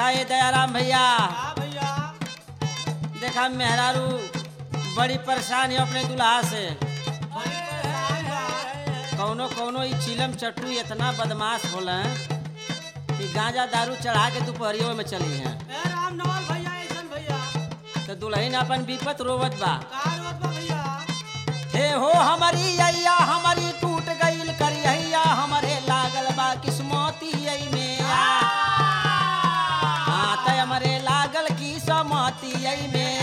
ये दयाराम भैया हाँ भैया देखा मेहरारू बड़ी परेशान है अपने दुल्हा से बड़ी परेशान बा। कौनो कौनो ई चिलम चट्टू इतना बदमाश होला कि गांजा दारू चढ़ा के दोपहरियों में चली हैं ए राम नवल भैया ऐसन भैया तो दुल्हन अपन विपत रोवत बा का रोत बा भैया हे हो हमारी अय्या हमारी टूट गईल करिया हमरे लागल बा किस्मती अई में हाँ त हमरे लागल की समती अई में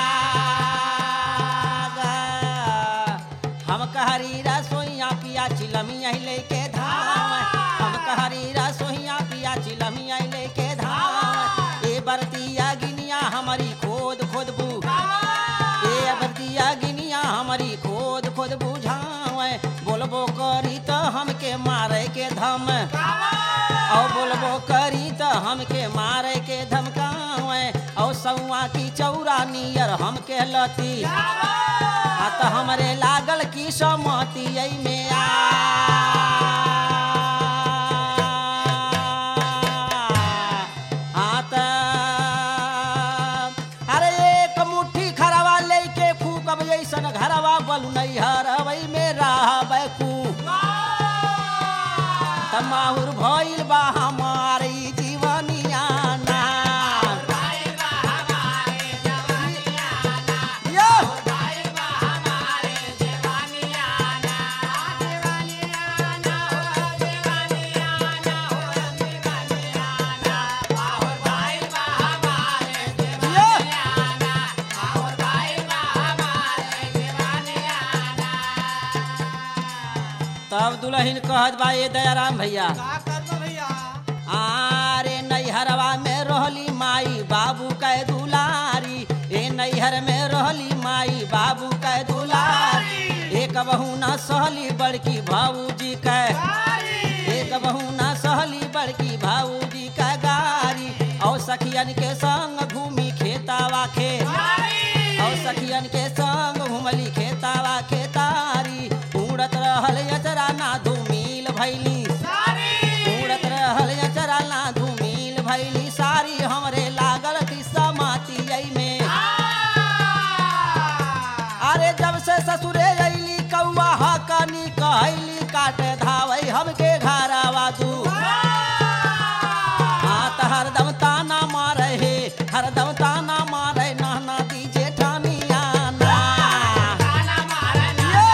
आग। हम कहरी रसोइया पिया चिलमी आई लेके धाम हम कहरी रसोइया पिया चिलमी आई लेके धाम ए बरतिया गिनिया हमारी खोद खोद बू ए अबदिया गिनिया हमारी खोद खोद बुझावे बोलबो करी त हमके मारे के धम औ बोलबो करी त हमके मारे के धमकावे औ सौआ की चौरा नियर हमके लती आ त हमरे लागल की समती आई में आ हाँ त अरे एक मुट्ठी खरवा लेके फूकब जैसन घरवा बलु नहीं हरवई में रहबै कू तमाहुर भइल बा हमारी जीवनिया ना यो! यो! तब दुल्हन कहत बा ये दयाराम भैया का करब भैया आरे नैहरवा में रहली माई बाबू कै दुलारी ए नैहर में रहली माई बाबू कै दुलारी एक बहू न सहली बड़की भाऊजी कै एक बहू न सहली बड़की भाऊजी कै गारी और सखियन के संग घूमी खेतावा खेत और सखियन के संग घुमली खेतावा खेतारी उड़त रहल अचरा ना धूमिल भैली उड़त रहल अचरा ना धूमिल भैली सारी हमरे लागल किस्सा माती आई में अरे जब से ससुरे अइली कौआ हकनी कहली काटे धावै हमके घरवा दू हाँ त हरदम ताना मारे हे हरदम ताना मारे नाना दीजे ठानिया ना ये!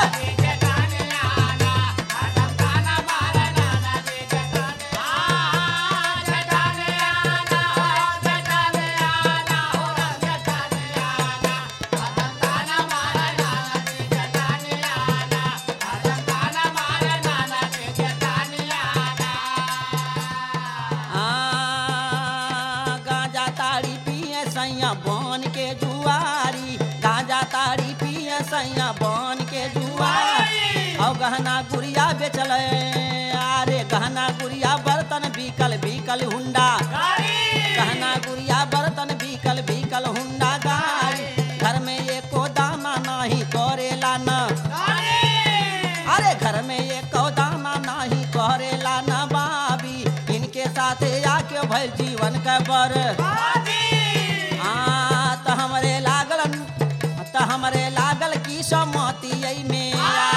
आ, गांजा ताड़ी पिए सैया बन के जुआरी गांजा ताड़ी पिए सैया बन के जुआरी और गहना गुड़िया बेचल अरे गहना गुड़िया बर्तन बिकल बिकल हुंडा गहना गुड़िया बर्तन बिकल बिकल हुंडा गाड़ी घर में एको दाना नहीं करेला न अरे घर में एको दाना नहीं करेला न बाबी इनके साथे आके भइल जीवन के बर आ त हमरे लागल त हमरे लागल की सम्मति आई में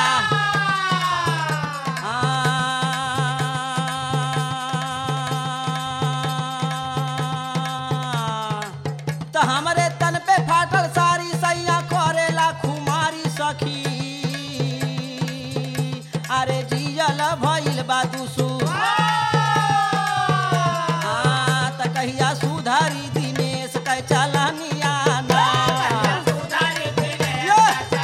त हमरे तन पे फाटल सारी सैया करेला खुमारी सखी अरे जियल भइल बा दुसु हाँ, त कहिया सुधारी दिनेश कै चलनिया ना यो!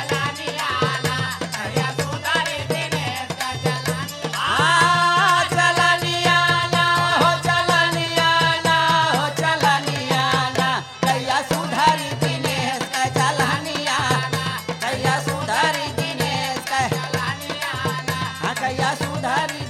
हाँ, चलनिया ना, हो चलनिया ना, हो चलनिया ना। कहिया सुधारी दिनेश कै चलनिया ना, कहिया सुधारी दिनेश कै हाँ, कहिया सुधारी